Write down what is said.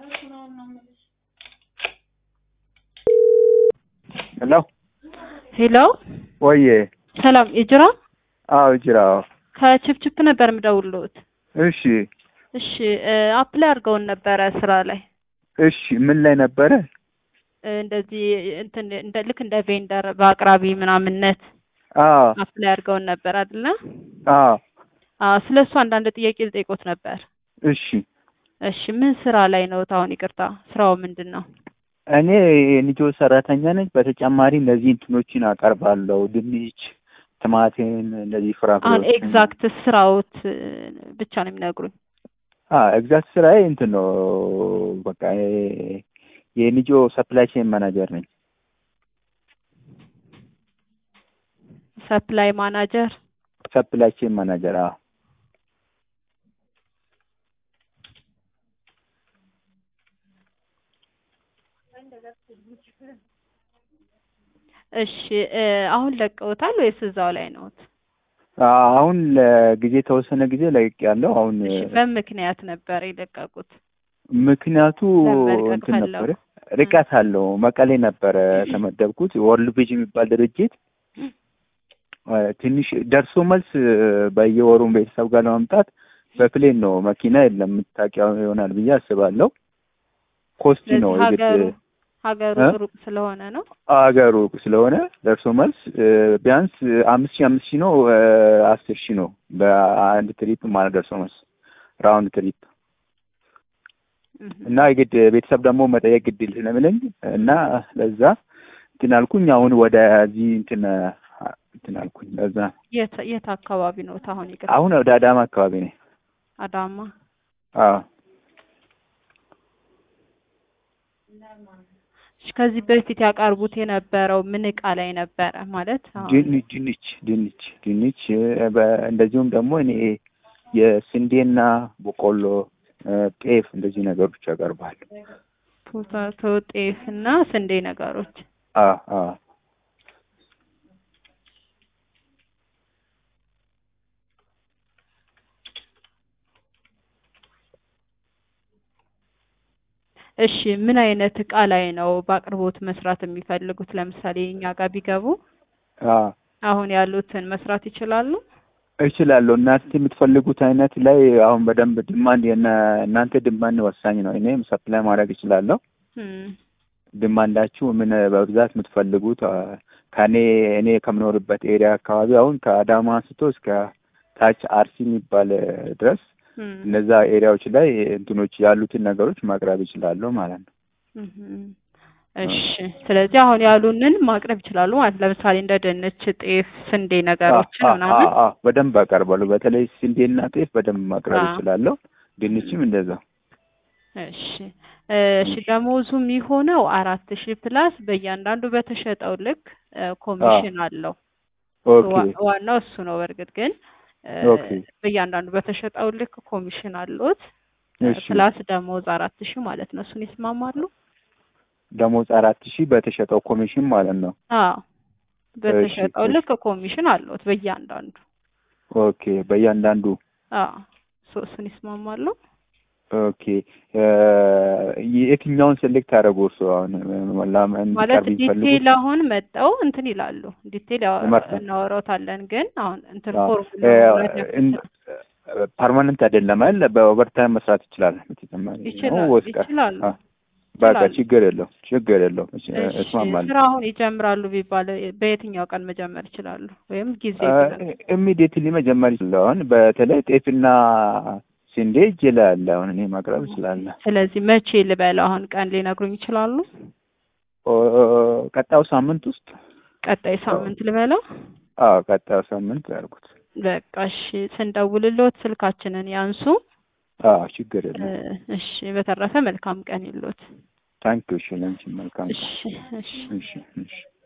ሄሎ ሄሎ ወዬ ሰላም የጅራ አዎ ጅራ ከችፕችፕ ነበር የምደውልልዎት። እሺ እሺ አፕላይ አድርገውን ነበረ ስራ ላይ እሺ ምን ላይ ነበረ እ እንደዚህ እንትን እንደ ልክ እንደ ቬንደር በአቅራቢ ምናምነት አዎ አፕላይ አድርገውን ነበር አይደለ? አዎ አዎ ስለ እሱ አንዳንድ ጥያቄ ልጠይቆት ነበር። እሺ እሺ ምን ስራ ላይ ነው? አሁን ይቅርታ ስራው ምንድን ነው? እኔ የልጆ ሰራተኛ ነኝ በተጨማሪ እነዚህ እንትኖችን አቀርባለሁ ድንች ቲማቲም እንደዚህ አሁን ፍራፍሬዎች ኤግዛክት ስራዎት እ ብቻ ነው የሚነግሩኝ። ኤግዛክት ስራዬ እንትን ነው በቃ የ- የልጆ ሰፕላይ ቼን ማናጀር ነኝ ሰፕላይ ማናጀር ሰፕላይ ቼን ማናጀር አዎ እሺ እ አሁን ለቀውታል ወይስ እዛው ላይ ነዎት? አሁን ለጊዜ የተወሰነ ጊዜ ለቅቄያለሁ አሁን እሺ በምክንያት ነበር የለቀቁት? ምክንያቱ ለመልቀቅ እንትን ፈለጉ? ነበረ ርቀት አለው መቀሌ ነበረ ተመደብኩት ወርልድ ቪዥን የሚባል ድርጅት እ ትንሽ ደርሶ መልስ እ በየወሩም ቤተሰብ ጋር ለማምጣት በፕሌን ነው መኪና የለም የምታውቂው ይሆናል ብዬ አስባለሁ ኮስቲ ነው ስለዚህ የግድ ሀገሩ ሀገሩ እ? ሩቅ ስለሆነ ነው። አገሩ ስለሆነ ደርሶ መልስ እ ቢያንስ አምስት ሺህ አምስት ሺህ ነው እ አስር ሺህ ነው በአንድ ትሪፕ ማለት ደርሶ መልስ ራውንድ ትሪፕ እህ እና የግድ ቤተሰብ ደግሞ መጠየቅ ግድ ይል ስለሚለኝ እና ለዛ እንትን አልኩኝ። አሁን ወደዚህ እንትን እንትን አልኩኝ። ለዛ የት የት አካባቢ ነው አሁን ይቅርታ? አሁን ወደ አዳማ አካባቢ ነኝ። አዳማ። አዎ እሺ ከዚህ በፊት ያቀርቡት የነበረው ምን እቃ ላይ ነበረ ማለት አሁን ድንች ድንች ድንች ድንች እ በ- እንደዚሁም ደግሞ እኔ የስንዴና በቆሎ እ ጤፍ እንደዚህ ነገሮች ያቀርባሉ። ፖታቶ፣ ጤፍ እና ስንዴ ነገሮች አዎ አዎ እሺ ምን አይነት እቃ ላይ ነው በአቅርቦት መስራት የሚፈልጉት? ለምሳሌ እኛ ጋር ቢገቡ አዎ አሁን ያሉትን መስራት ይችላሉ? እችላለሁ። እናንተ የምትፈልጉት አይነት ላይ አሁን በደንብ ድማንድ የነ እናንተ ድማንድ ወሳኝ ነው። እኔም ሰፕላይ ማድረግ እችላለሁ። እም ድማንዳችሁ ምን በብዛት የምትፈልጉት አ፣ ከኔ እኔ ከምኖርበት ኤሪያ አካባቢ አሁን ከአዳማ አንስቶ እስከ ታች አርሲ የሚባል እ ድረስ እም እነዛ ኤሪያዎች ላይ እንትኖች ያሉትን ነገሮች ማቅረብ እችላለሁ ማለት ነው። እም እሺ ስለዚህ አሁን ያሉንን ማቅረብ ይችላሉ ማለት ለምሳሌ እንደ ድንች፣ ጤፍ፣ ስንዴ ነገሮችን አ- አ- ምናምን አ- በደንብ አቀርባለሁ። በተለይ ስንዴና ጤፍ በደንብ ማቅረብ አ። እችላለሁ። ድንችም እንደዛ። እሺ እሺ ደሞዙ የሚሆነው አራት ሺህ ፕላስ በእያንዳንዱ በተሸጠው ልክ እ ኮሚሽን አለው። ኦኬ ዋ- ዋናው እሱ ነው። በእርግጥ ግን እ ኦኬ በእያንዳንዱ በተሸጠው ልክ ኮሚሽን አሉት እሺ ፕላስ ደሞዝ አራት ሺህ ማለት ነው። እሱን ይስማማሉ? ደሞዝ አራት ሺህ በተሸጠው ኮሚሽን ማለት ነው። አዎ በተሸጠው እሺ። ልክ ኮሚሽን አለዎት በእያንዳንዱ። ኦኬ በእያንዳንዱ አዎ ሶ እሱን ይስማማሉ? ኦኬ እ የትኛውን ሴሌክት አደረጉ እርሱ አሁን ላም ማለት እንዲቀርብ የሚፈልጉት ዲቴል አሁን መጠው እንትን ይላሉ። ዲቴል ያው ይመርጣል። እናወራዎታለን። ግን አሁን እንትን አዎ፣ ፎርሙላ እ መሙላት ያስፈልጋል። ፐርማነንት አይደለም አይደል? በኦቨርታይም መስራት ይችላል። በተጨማሪ ነው ይችላል ወይስ ቀ- ይችላሉ አ፣ በቃ ይችላሉ። ችግር የለውም ችግር የለውም። እሺ፣ እሺ እስማማለሁ። ስራ አሁን ይጀምራሉ ቢባል በየትኛው ቀን መጀመር ይችላሉ? ወይም ጊዜ ይችላሉ? ኢሚዲየትሊ መጀመር ይችላል። አሁን በተለይ ጤፍና ስንዴ እጄ ላይ አለ። አሁን እኔ ማቅረብ እችላለሁ። ስለዚህ መቼ ልበል? አሁን ቀን ሊነግሩኝ ይችላሉ? ኦ፣ ቀጣዩ ሳምንት ውስጥ ቀጣይ ሳምንት ልበለው? አዎ ቀጣዩ ሳምንት ያልኩት። በቃ እሺ፣ ስንደውልልዎት ስልካችንን ያንሱ። አዎ ችግር እ፣ የለም። እሺ፣ በተረፈ መልካም ቀን ይሎት። ታንኪዩ። እሺ፣ ለአንቺ መልካም እሺ እሺ እሺ እሺ